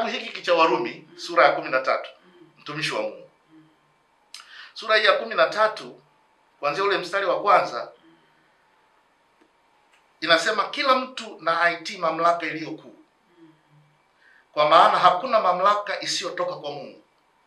kitabu hiki cha Warumi sura ya kumi na tatu mtumishi wa Mungu, sura hii ya kumi na tatu kuanzia ule mstari wa kwanza inasema kila mtu na aitii mamlaka iliyo kuu, kwa maana hakuna mamlaka isiyotoka kwa Mungu,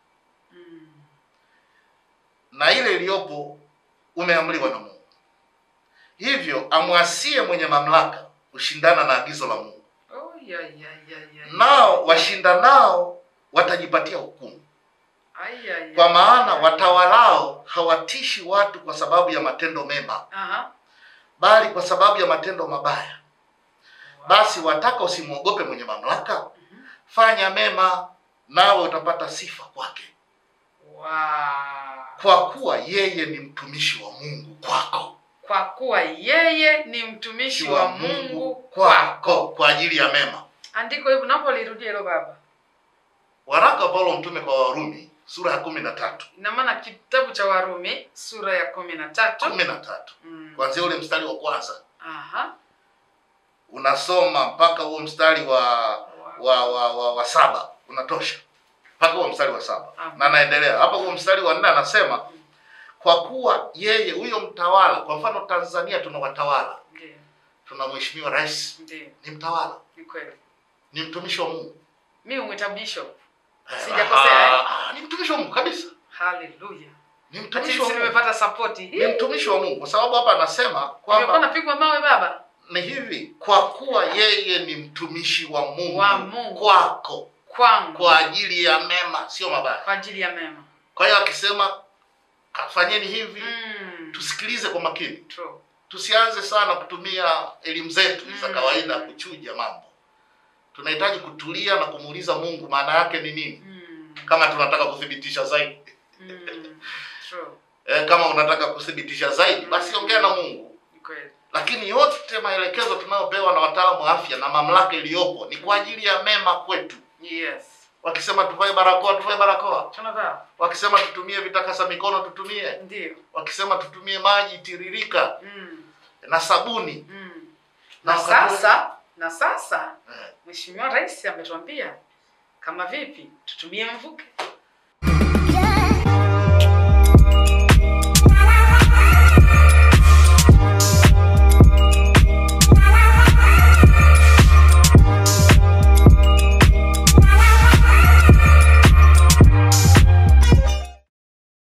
na ile iliyopo umeamriwa na Mungu. Hivyo amwasie mwenye mamlaka kushindana na agizo la Mungu, Oh, ya, ya, ya, ya. nao washindanao watajipatia hukumu. Ai, ya, ya, Kwa maana ya, ya. watawalao hawatishi watu kwa sababu ya matendo mema, Aha. bali kwa sababu ya matendo mabaya. Wow. Basi wataka usimwogope mwenye mamlaka, fanya mema, nawe utapata sifa kwake, Wow. kwa kuwa yeye ni mtumishi wa Mungu kwako, Kwa kuwa yeye ni mtumishi wa Mungu kwako, kwa ajili ya mema. Andiko hili naomba lirudie hilo baba. Waraka wa Paulo mtume kwa Warumi sura ya kumi na tatu Ina maana kitabu cha Warumi sura ya kumi na tatu. kumi na tatu Mm. kuanzia ule mstari wa kwanza Aha. unasoma mpaka huo mstari wa wa wa, wa, wa saba unatosha mpaka huo mstari wa saba Amen. na anaendelea hapa huo mstari wa nne anasema kwa kuwa yeye huyo mtawala kwa mfano tanzania tuna watawala Ndiyo, tuna mheshimiwa rais ndiyo, ni mtawala ni kweli. ni mtumishi wa mungu Mi umwita bishop. Eh, Sijakosea, eh? ah, ah, ni mtumishi wa mungu kabisa Haleluya. ni Ati mtumishi wa sisi mungu nimepata sapoti. ni mtumishi wa mungu kwa sababu hapa anasema Nimekuwa kwamba napigwa mawe baba. ni hivi kwa kuwa yeye ni mtumishi wa mungu, Wa Mungu. kwako Kwangu. kwa ajili ya mema sio mabaya Kwa ajili ya mema. kwa hiyo akisema kafanyeni hivi Mm. tusikilize kwa makini True. tusianze sana kutumia elimu zetu za Mm. kawaida kuchuja mambo tunahitaji kutulia na kumuuliza mungu maana yake ni nini Mm. kama tunataka kuthibitisha zaidi Mm. True. e, kama unataka kuthibitisha zaidi basi ongea na mungu Ni kweli. lakini yote maelekezo tunayopewa na wataalamu wa afya na mamlaka iliyopo ni kwa ajili ya mema kwetu Yes. wakisema tuvae barakoa tuvae barakoa Tunavaa. wakisema tutumie vitakasa mikono tutumie Ndio. wakisema tutumie maji tiririka Mm. na sabuni Mm. Na Na wakati- sasa, na sasa Eh. Mheshimiwa Rais ametuambia kama vipi tutumie mvuke.